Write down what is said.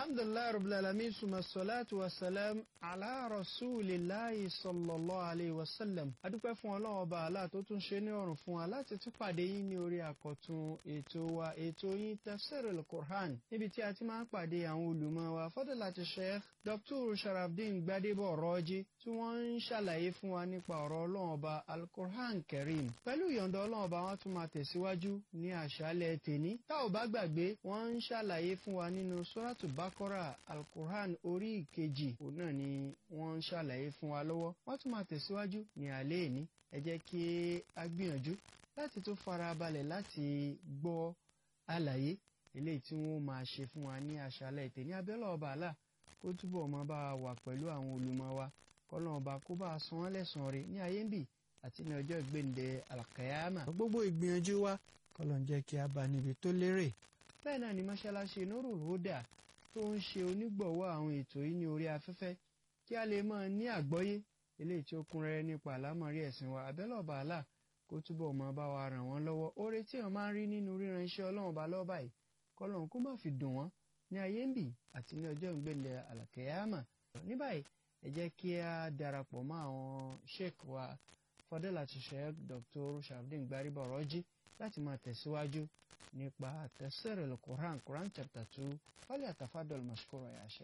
alhamdulilayi rabbil alamin suma salatu wa salam ala rasulillahi sallallahu alayhi wa sallam adúpẹ́ fún ọlọ́run ọba àlá tó tún ṣe ní ọ̀rùn fún wa láti tún pàdé yín ní orí àkọ́tún ètò wa ètò yín tafsirul quran níbi tí a ti máa ń pàdé àwọn olùmọ̀ wa fadilati sheikh dr sharafdin gbadebo rọ́jí tí wọ́n ń ṣàlàyé fún wa nípa ọ̀rọ̀ ọlọ́run ọba alquran karim pẹ̀lú ìyọ̀ǹda ọlọ́run ọba wọn tún máa tẹ̀síwájú ní àṣálẹ̀ tèní tá ò bá gbàgbé wọ́n ń ṣàlàyé fún wa nínú suratu bakora alquran orí ìkejì òun náà ni wọ́n ń ṣàlàyé fún wa lọ́wọ́ wọ́n tún máa tẹ̀síwájú ní alẹ́ ìní ẹ jẹ́ kí a gbìyànjú láti tún fara balẹ̀ láti gbọ́ àlàyé eléyìí tí wọ́n máa ṣe fún wa ní àṣálẹ̀ tèní abẹ́lẹ̀ ọba àlà kó túbọ̀ máa bá wa wà pẹ̀lú àwọn olùmọ̀ wa kọ́lọ́n ọba kó bá a san wọ́n lẹ́san rẹ̀ ní ayé ń bì àti ní ọjọ́ ìgbéǹde alkayama. gbogbo ìgbìyànjú wa kọ́lọ́n jẹ́ kí a bá níbi tó lérè. bẹ́ẹ̀ náà ni mọ́ṣáláṣí Nurul Huda tó ń ṣe onígbọ̀wọ́ àwọn ètò yìí ní orí afẹ́fẹ́ kí a lè máa ní àgbọ́yé eléyìí tí ó kún rẹ́rẹ́ nípa àlámọ̀rí ẹ̀sìn wa abẹ́lẹ̀ ọba àlà kó túbọ̀ máa bá wa ràn wọ́n lọ́wọ́ oore tí wọ́n máa ń rí nínú ríran iṣẹ́ ọlọ́run ọba lọ́ọ́ báyìí kọ́lọ́n kó má fi dùn wọ́n ní ayé ń bì àti ní ọjọ́ ìgbéǹde alkayama. ní báyìí ẹ jẹ́ kí a darapọ̀ mọ́ àwọn sheikh wa fadilati sheikh dr sharafdin gbariba rọ́jí láti máa tẹ̀síwájú nípa tafsirul quran quran chapter two fali atafadol mashkura ya sheikh.